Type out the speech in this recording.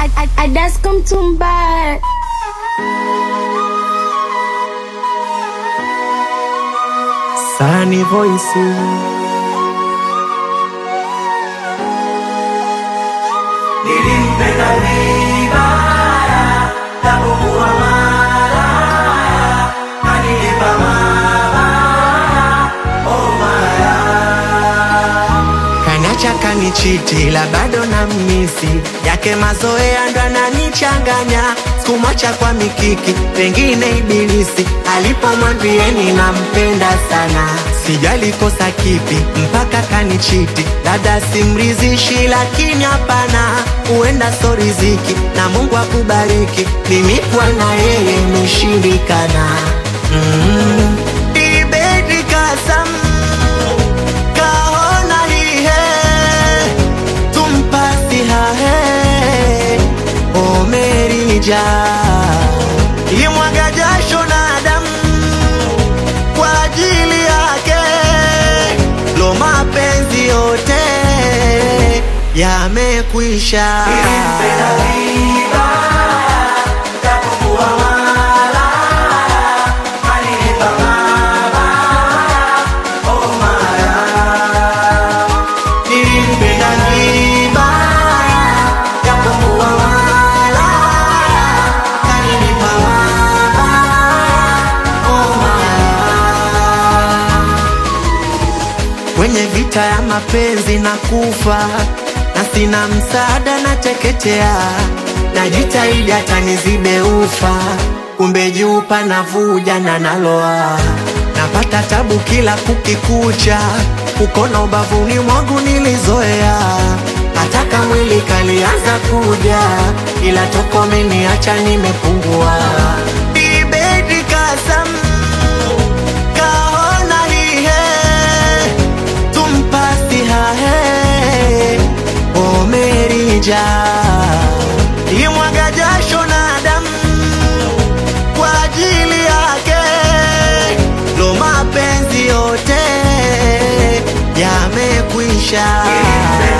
Adasko Mtumba. Sunny Voice. Nilimpenda vibaya, japokuwa malaya, kanilipa mabaya, oh malaya. Kanacha kanichiti la bado na misi yake mazoea ndo ananichanganya sikumwacha kwa mikiki pengine ibilisi alipomwambieni nampenda sana sijali kosa kipi mpaka kanichiti dada simrizishi lakini hapana huenda so riziki na mungu akubariki mimi kwa na yeye imeshindikana mm. Ibedi kasam kahona hihe tumpasi hahe omerija imwaga jasho na damu kwa ajili yake lo mapenzi yote yamekwisha Nilimpenda vibaya, japokuwa malaya, kanilipa mabaya, oh malaya. nilimpenda vibaya japokuwa malaya kaninipa mabaya oh malaya kwenye vita ya mapenzi na kufa na sina msaada na teketea najitahidi hata nizibe ufa kumbe juu panavuja na naloa napata tabu kila kukikucha ukona ubavuni mwangu nilizoea hataka mwili kalianza kuja ila toko meniacha nimepungua ibedi kasam kahona hihe tumpasi hahe omerija imwaga jasho na damu kwa ajili yake lo mapenzi yote yamekwisha